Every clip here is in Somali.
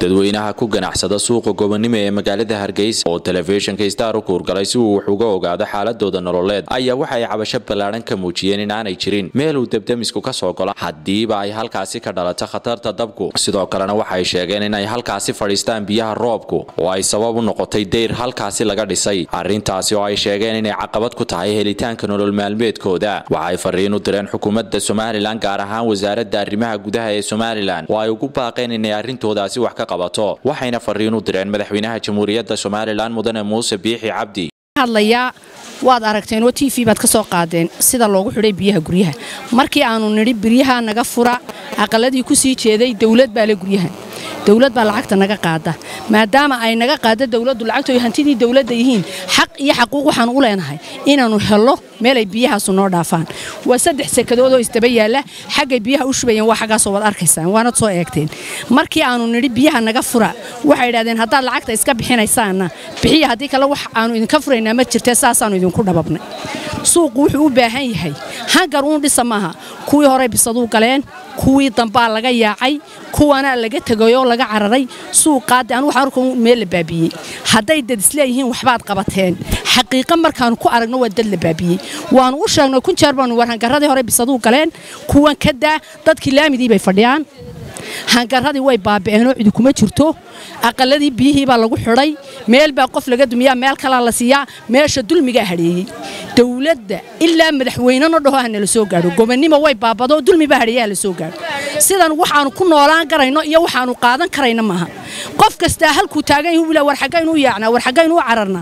dadweynaha ku ganacsada suuqa gobonimo ee magaalada hargeysa oo telefishinka star u kuurgalay si uu wax uga ogaado xaaladooda nololeed ayaa waxa ay cabasho ballaadhan ka muujiyeen in aanay jirin meel uu debdemisku ka soo golo haddiiba ay halkaasi ka dhalato khatarta dabku sidoo kalena waxay sheegeen in ay halkaasi fadhiistaan biyaha roobku oo ay sabab u noqotay dayr halkaasi laga dhisay arrintaasi oo ay sheegeen inay caqabad ku tahay helitaanka nolol maalmeedkooda waxay fariin u direen xukuumadda somalilan gaar ahaan wasaaradda arrimaha gudaha ee somalilan oo ay ugu baaqeen inay arrintoodaasi wax ka qabato waxayna fariin u direen madaxweynaha jamhuuriyadda somalilan mudane muuse biixi cabdi hadlayaa waad aragteen oo t v baad ka soo qaadeen sida loogu xidhay biyaha guryaha markii aanu nidhi biryaha naga fura aqaladii ku sii jeeday dawlad baa le guryaha dawlad baa lacagta naga qaada maadaama ay naga qaada dawladdu lacagtooy hantidii dawladda yihiin xaq iyo xaquuq waxaan u leenahay inaannu hello meel ay biyahaasu noo dhaafaan waa saddex sekadood oo isdaba yaalla xaggay biyaha u shubayeen waa xaggaasoo waad arkaysaan waanad soo eegteen markii aannu nidhi biyaha naga fura waxay idhahdeen haddaad lacagta iska bixinaysaanna bixiya haddii kale wax aannu idinka furaynaa ma jirtee saasaannu idinku dhababnay suuqu wuxuu u baahan yahay hangar uun dhisa maaha kuwii horey bisaduu galeen kuwii dambaa laga yaacay kuwana laga tegayoo laga cararay suuqaade anu waxaan arka meel la baabiyey hadday dad isleeyihiin waxbaad qabateen xaqiiqa markaannu ku aragno waa dad la baabiyey waannu u sheegnay kun jeer baanu war hangaradii hore bisaduu galeen kuwan ka daa dadkii laamidii bay fadhiyaan hangaradii way baabi'eenoo cidi kuma jirto aqaladii biyihii baa lagu xidhay meel baa qof laga dumiyaa meel kalaa la siiyaa meesha dulmigaa hadheeyey dawladda ilaa madaxweyneno dhaho ha nala soo gaadho gobonnimo way baabado dulmi baa hadheeya ha la soo gaadho sidan waxaannu ku noolaan karayno iyo waxaannu qaadan karayna maaha qof kastaa halkuu taagan yahu bila war xaggaynuu yaacnaa war xaggaynuu cararnaa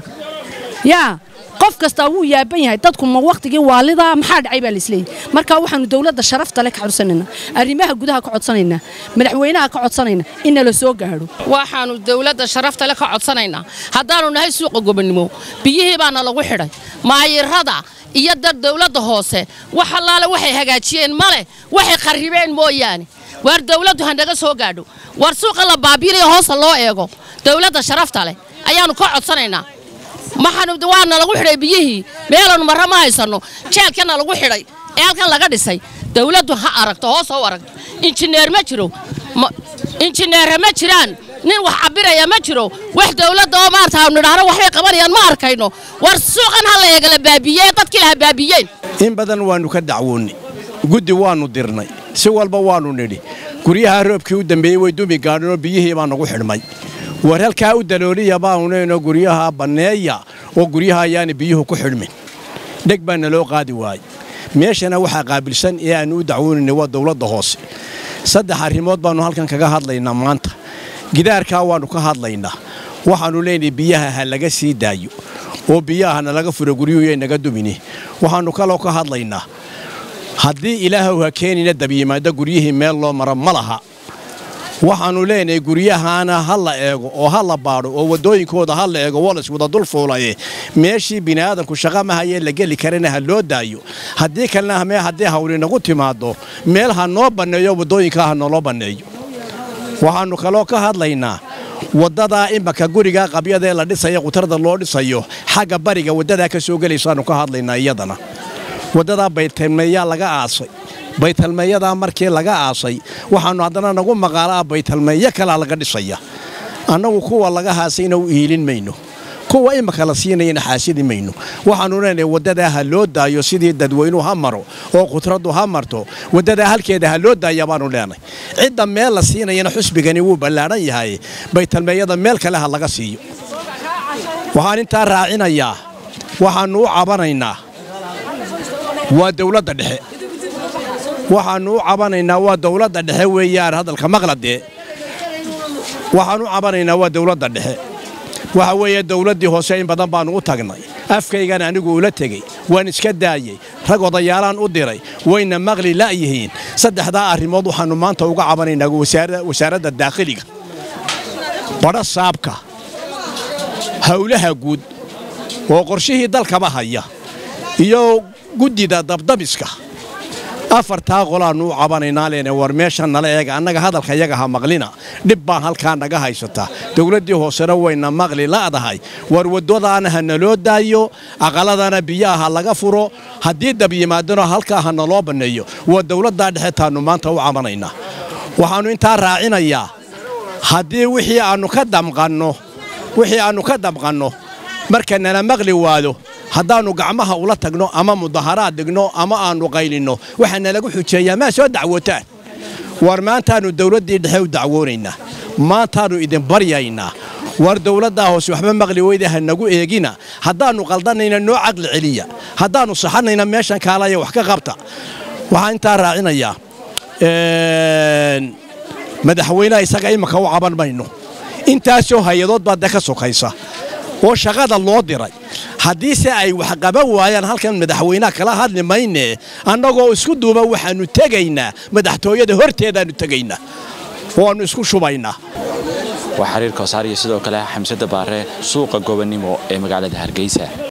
yaa qof kastaa wuu yaaban yahay dadku ma wakhtigii waalidaa maxaa dhacay baa laisleeyahy marka waxaannu dawladda sharafta le ka codsanaynaa arrimaha gudaha ka codsanaynaa madaxweynaha ka codsanaynaa in nala soo gaadho waxaannu dawladda sharafta le ka codsanaynaa haddaannu nahay suuqa gobonnimo biyihii baana lagu xidhay maayirada iyo dad dawladda hoose wax allaale waxay hagaajiyeen male waxay qarribeen mooyaane waar dawladdu ha naga soo gaadho war suuqa la baabiinayo hoosa loo eego dawladda sharafta leh ayaannu ka codsanaynaa waana lagu xidhay biyihii meelanu marra ma haysanno jeelkana lagu xidhay ee halkan laga dhisay dawladdu ha aragto hoos ha u aragto injineer ma jiro injineerra ma jiraan nin wax cabiraya ma jiro wax dawladda oo maarta aanu nidhaahno waxbay qabanayaan ma arkayno war suuqan ha la eegala baabiye dadkii laha baabiyeen in badan waannu ka dacwoonnay guddi waannu dirnay si walba waannu nidhi guryaha roobkii u dambeeyey way dumi gaadhinoo biyihii baa nagu xidhmay war halkaa u dalooliya baanunayno guryaha banneeya oo guryaha ayaana biyuhu ku xidhmin dheg baana loo qaadi waayey meeshana waxaa qaabilsan ee aannu u dacwoonaynay waa dawladda hoose saddex arrimood baannu halkan kaga hadlaynaa maanta gidaarkaa waannu ka hadlaynaa waxaannu leenahay biyaha ha laga sii daayo oo biyaha nalaga furo guryuhu yay naga dumini waxaannu kaloo ka hadlaynaa haddii ilaahow ha keenina dabyimaaddo guryihii meel loo maro ma laha waxaannu leenahay guryahaana ha la eego oo ha la baadho oo waddooyinkooda ha la eego walas wada dul fuulaye meeshii bini'aadanku shaqa mahayee la geli karana ha loo daayo haddii kalena mee haddii hawli nagu timaaddo meel ha noo banneeyo waddooyinkaa ha nooloo banneeyo waxaannu kaloo ka hadlaynaa waddadaa imaka gurigaa qabyadaee la dhisaya qutarda loo dhisayo xagga bariga waddadaa ka soo gelaysaannu ka hadlaynaa iyadana waddadaa baytalmeeyaa laga aasay baytalmeeyadaa markii laga aasay waxaannu haddana nagu maqaalaa baytalmeeyo kalaa laga dhisaya annagu kuwa laga haasayna u iilin mayno kuwa imaka la siinayana xaasidi mayno waxaannu leenahay waddadaa ha loo daayo sidii dadweynuhu ha maro oo khudraddu ha marto waddadaa halkeeda ha loo daaya baannu leenahay cidda meel la siinayana xusbigani wuu ballaadhan yahay baytalmeeyada meel kale ha laga siiyo waxaan intaa raacinayaa waxaannu u cabanaynaa waa dawladda dhexe waxaannu u cabanaynaa waa dawladda dhexe weeyaan hadalka maqladee waxaan u cabanaynaa waa dawladda dhexe waxa weeye dawladdii hoose in badan baannu u tagnay afkaygan anigu ula tegey waan iska daayey rag odayaalaan u diray wayna maqli la'yihiin saddexdaa arrimood waxaannu maanta uga cabanaynaa wasaaradda daakhiliga badha saabka hawlaha guud oo qorshihii dalkaba haya iyo guddida dabdabiska afartaa qolaannu u cabanaynaa leene war meesha nala eega annaga hadalka yaga ha maqlina dhib baan halkaa naga haysataa dawladdii hoosena wayna maqli la'dahay war waddadaana ha naloo daayo aqaladana biyaha ha laga furo haddii dab yimaadana halkaa ha naloo banneeyo waa dawladdaa dhexe taannu maanta u cabanaynaa waxaannu intaa raacinayaa haddii wixii aannu ka damqanno wixii aannu ka damqanno marka nala maqli waado haddaannu gacmaha ula tagno ama mudaharaad dhigno ama aannu qaylinno waxaa nalagu xujeeyaa maa soo dacwotaan war maantaannu dawladdii dhexe u dacwoonaynaa maantaannu idin baryaynaa war dawladdaa hoose waxba maqli weyda ha nagu eegina haddaannu qaldanayna noo caqli celiya haddaannu saxanayna meeshan kaalaya wax ka qabta waxaan intaa raacinayaa madaxweynaha isaga imika u caban mayno intaasoo hay-adood baa de ka sokaysa oo shaqada loo diray haddiise ay wax qaban waayaan halkan madaxweynaha kala hadli mayne annagoo isku duuba waxaannu tegaynaa madaxtooyada horteedaannu tegaynaa waannu isku shubaynaa waa xiriir koosaar iyo sidoo kale xamsada baare suuqa gobonnimo ee magaalada hargeysa